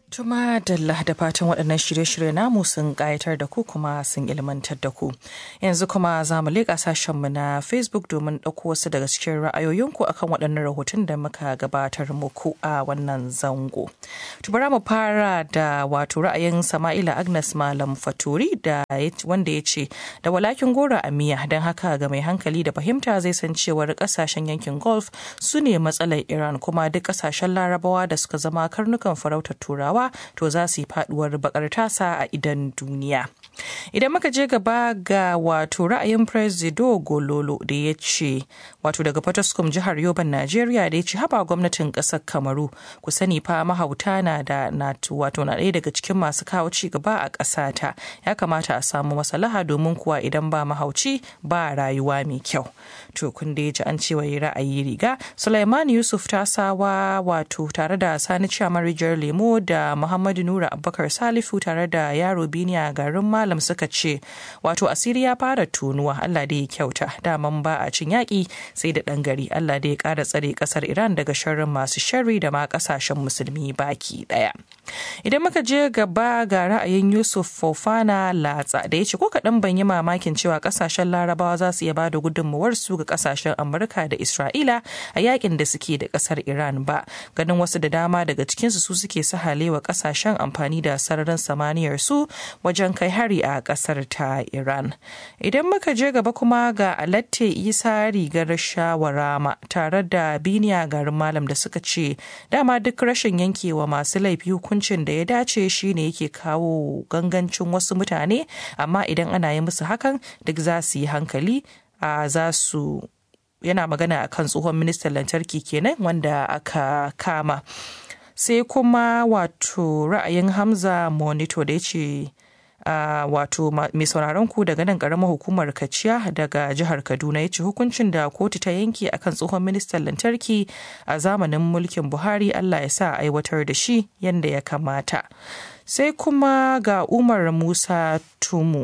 Tuma Dalla da fatan waɗannan shirye-shirye namu sun ƙayatar da ku kuma sun ilmantar da ku. Yanzu kuma za mu leƙa sashenmu na Facebook domin ɗauko wasu daga cikin ra'ayoyinku akan waɗannan rahoton da muka gabatar muku a wannan zango. Tubara mu fara da wato ra'ayin Sama'ila Agnes Malam Faturi da wanda ya ce da walakin gora a miya don haka ga mai hankali da fahimta zai san cewar ƙasashen yankin Gulf su ne matsalar Iran kuma duk ƙasashen Larabawa da suka zama karnukan farautar Turawa to za su yi faduwar bakar tasa a idan duniya. Idan muka je gaba ga wato ra'ayin Presido Gololo da ya ce wato daga Potoskum jihar Yoban Najeriya da ya ce haba gwamnatin ƙasar Kamaru ku sani fa mahauta na da wato na ɗaya daga cikin masu kawo ci gaba a ƙasata ya kamata a samu maslaha domin kuwa idan ba mahauci ba rayuwa mai kyau. To kun da ya ji an ce wai ra'ayi riga Sulaiman Yusuf Tasawa wato tare da Sani Chiamar Rijiyar Lemo da Muhammadu Nura Abubakar Salifu tare da yaro Biniya garin Malam suka ce wato asiri ya fara tunuwa Allah da ya kyauta daman ba a cin yaƙi sai da ɗan gari Allah da ya ƙara tsare ƙasar Iran daga sharrin masu sharri da ma ƙasashen musulmi baki ɗaya. Idan muka je gaba ga ra'ayin Yusuf Fofana Latsa da ya ce ko kaɗan ban yi mamakin cewa ƙasashen Larabawa za su iya ba da gudunmawarsu ga ƙasashen Amurka da Isra'ila a yakin da suke da ƙasar Iran ba ganin wasu da dama daga cikinsu su suke sahalewa ƙasashen amfani da sararin samaniyar su wajen kai hari a kasar ta Iran. Idan muka je gaba kuma ga Alatte Isa rigar shawarama tare da Biniya garin Malam da suka ce dama duk rashin yankewa masu laifi hukuncin da ya dace shine yake kawo gangancin wasu mutane amma idan ana yi musu hakan duk za su yi hankali a za su yana magana akan tsohon ministan lantarki kenan wanda aka kama. sai kuma wato ra'ayin hamza monito da ya ce Uh, wato mai sauraron ku daga nan karamar hukumar kaciya daga jihar kaduna ya ce hukuncin da kotu ta yanke akan tsohon ministan lantarki a zamanin mulkin buhari allah ya sa aiwatar da shi yadda ya kamata sai kuma ga umar musa tumu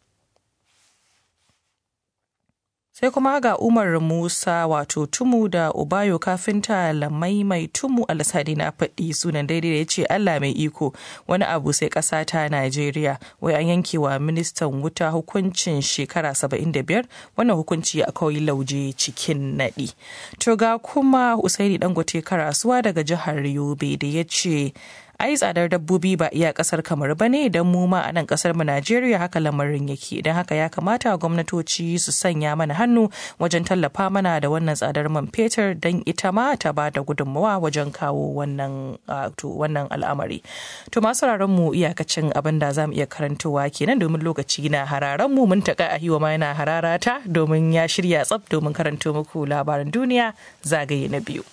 sai kuma ga umar musa wato tumu da ubayo kafinta lamai mai tumu alasadi na faɗi sunan daidai da ya ce allah mai iko wani abu sai ƙasa ta najeriya wai an yanke wa ministan wuta hukuncin shekara 75 wannan hukunci a kawai lauje cikin naɗi to ga kuma usaini dangote karasuwa daga jihar yobe da ya ce ai tsadar dabbobi ba iya kasar kamar ba ne don mu ma a nan kasar mu Najeriya haka lamarin yake don haka ya kamata gwamnatoci su sanya mana hannu wajen tallafa mana da wannan tsadar man fetur don ita ma ta ba da gudunmawa wajen kawo wannan wannan al'amari to masu mu iyakacin abin da za mu iya karantowa kenan domin lokaci na hararen mu mun taka ahiwa ma yana hararata domin ya shirya tsaf domin karanto muku labaran duniya zagaye na biyu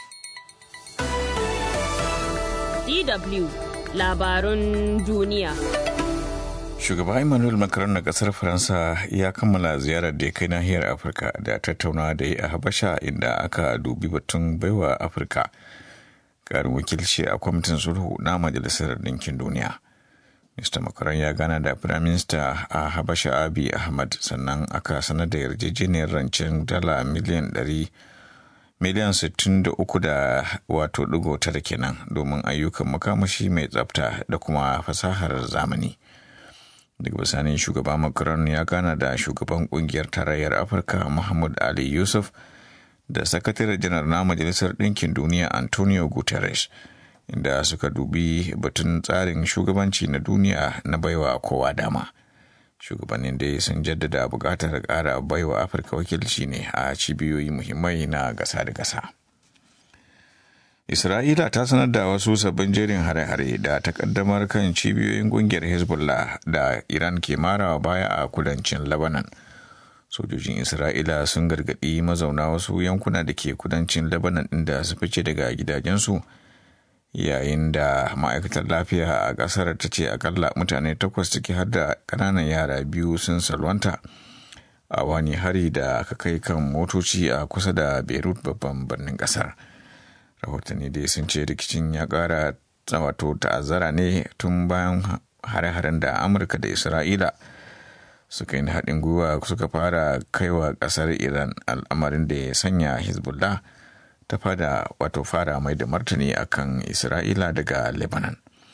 DW labarun duniya. Shugaba Emmanuel Macron na kasar Faransa ya kammala ziyarar da ya kai nahiyar Afirka da tattaunawa da ya a Habasha inda aka dubi batun baiwa Afirka karin wakilci a kwamitin sulhu na Majalisar Ɗinkin Duniya. Mr. Macron ya gana da Firaminista a Habasha Abi Ahmad sannan aka sanar da yarjejeniyar rancen dala miliyan ɗari. miliyan 63 da wato digo tara kenan domin ayyukan makamashi mai tsafta da kuma fasahar zamani daga bisanin shugaba macron ya gana da shugaban kungiyar tarayyar afirka muhammad ali yusuf da sakatare janar na majalisar ɗinkin duniya antonio guterres inda suka dubi batun tsarin shugabanci na duniya na baiwa kowa dama shugabannin dai sun jaddada buƙatar ƙara baiwa afirka wakilci ne a cibiyoyi muhimmai na gasa da gasa isra'ila ta sanar da wasu sabbin jerin hare-hare da takaddamar kan cibiyoyin ƙungiyar hezbollah da iran ke marawa baya a kudancin lebanon sojojin isra'ila sun gargaɗi mazauna wasu yankuna da ke kudancin lebanon inda su fice daga gidajensu yayin da ma'aikatar lafiya a kasar ta ce akalla mutane takwas ciki har da kananan yara biyu sun salwanta a wani hari da aka kai kan motoci a kusa da beirut babban birnin kasar rahotanni dai sun ce rikicin ya kara wato ta'azzara ne tun bayan hare-haren da amurka da isra'ila suka yi haɗin gwiwa suka fara kaiwa ƙasar iran al'amarin da ya sanya hezbollah ta fada wato fara mai da martani akan isra'ila daga lebanon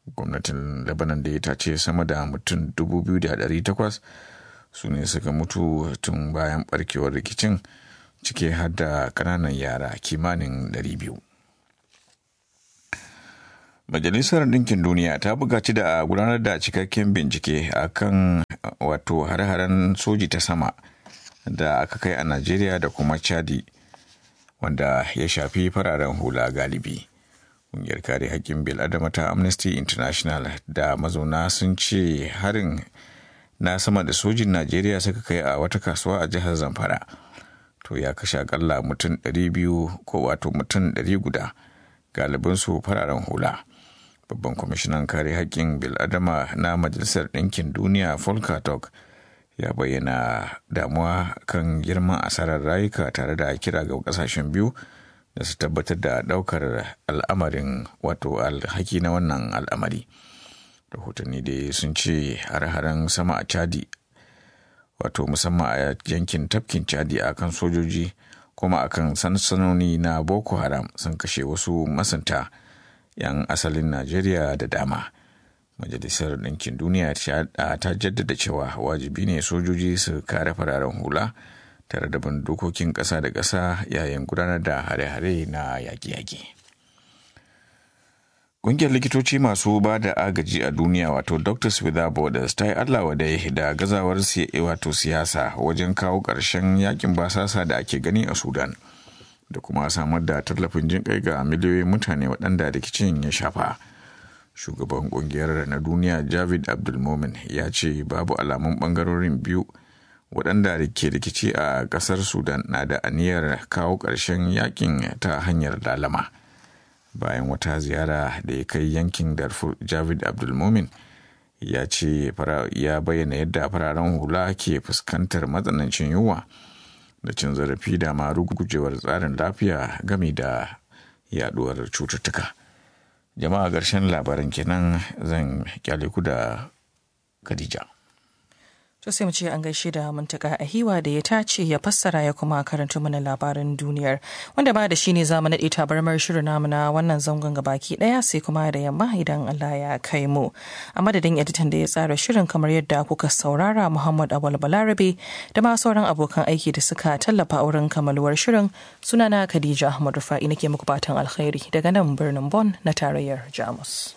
gwamnatin lebanon da ta ce sama da mutum 2,800 su ne suka mutu tun bayan barkewar rikicin cike har da kananan yara kimanin 200 majalisar ɗinkin duniya ta buƙaci da gudanar da cikakken bincike a kan wato hare-haren soji ta sama da aka kai a najeriya da kuma chadi wanda ya shafi fararen hula galibi ƙungiyar kare haƙƙin bil'adama ta amnesty international da mazauna sun ce harin na sama da sojin najeriya suka kai a wata kasuwa a jihar zamfara to ya kashe akalla mutum 200 ko wato mutum 100 galibinsu fararen hula babban kwamishinan kare haƙƙin bil'adama na majalisar ɗinkin duniya volker turk ya bayyana damuwa kan girman asarar rayuka tare da kira ga kasashen biyu da su tabbatar da daukar al'amarin wato alhaki na wannan al'amari rahotanni dai sun ce har-haren sama a chadi wato musamman a yankin tafkin chadi a kan sojoji kuma akan sansanoni na boko haram sun kashe wasu masanta 'yan asalin najeriya da dama majalisar ɗinkin duniya ta jaddada cewa wajibi ne sojoji su kare fararen hula tare da bin dokokin ƙasa da ƙasa yayin gudanar da hare-hare na yaƙi-yaƙi. Ƙungiyar likitoci masu ba da agaji a duniya wato Doctors Without Borders ta yi Allah wadai da gazawar wato siyasa wajen kawo ƙarshen yakin basasa da ake gani a Sudan da kuma samar da tallafin jin kai ga miliyoyin mutane waɗanda rikicin ya shafa. shugaban kungiyar na duniya javid abdulmomin ya ce babu alamun bangarorin biyu waɗanda ke rikici a ƙasar sudan na da aniyar kawo ƙarshen yakin ta hanyar lalama bayan wata ziyara da ya kai yankin darfur javid abdulmomin ya ce ya bayyana yadda fararen hula ke fuskantar matsanancin yunwa da cin zarafi da ma rugujewar tsarin lafiya game da yaduwar cututtuka. jama'a ƙarshen labaran kenan zan kyale ku da Khadija. To sai mu ce an gaishe da muntaka a hiwa da ya tace ya fassara ya kuma karanta mana labaran duniyar wanda ba da shi ne zamu naɗe tabarmar shirin namu na wannan zangon gabaki ɗaya sai kuma da yamma idan Allah ya kai mu. A madadin editan da ya tsara shirin kamar yadda kuka saurara Muhammad Awal Balarabe da ma sauran abokan aiki da suka tallafa wurin kamaluwar shirin sunana Khadija Ahmad Rufa'i nake muku fatan alkhairi daga nan birnin Bon na tarayyar Jamus.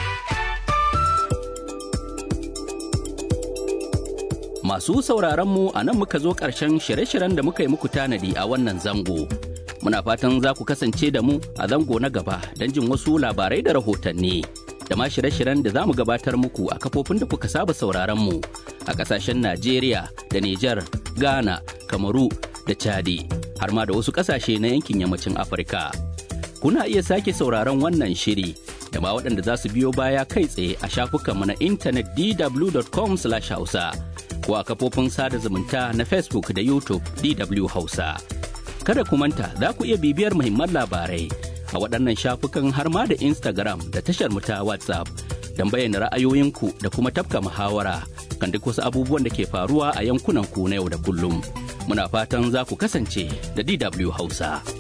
Masu sauraron mu a nan muka zo ƙarshen shirye-shiryen da muka yi muku tanadi a wannan zango. Muna fatan za ku kasance da mu a zango na gaba don jin wasu labarai da rahotanni. Da ma shirye-shiryen da za mu gabatar muku a kafofin da kuka saba sauraron mu a ƙasashen Najeriya da Nijar, Ghana, Kamaru da Chadi, har ma da wasu ƙasashe na yankin yammacin Afirka. Kuna iya sake sauraron wannan shiri da ma waɗanda za su biyo baya kai tsaye a shafukanmu na intanet dw.com/hausa. ko a kafofin sada zumunta na Facebook da YouTube DW Hausa. Kada ku manta za ku iya bibiyar muhimman labarai a waɗannan shafukan har ma da Instagram da tashar mu ta WhatsApp don bayyana ra'ayoyinku da kuma tafka muhawara kan duk wasu abubuwan da ke faruwa a yankunan ku na yau da kullum. Muna fatan za ku kasance da DW Hausa.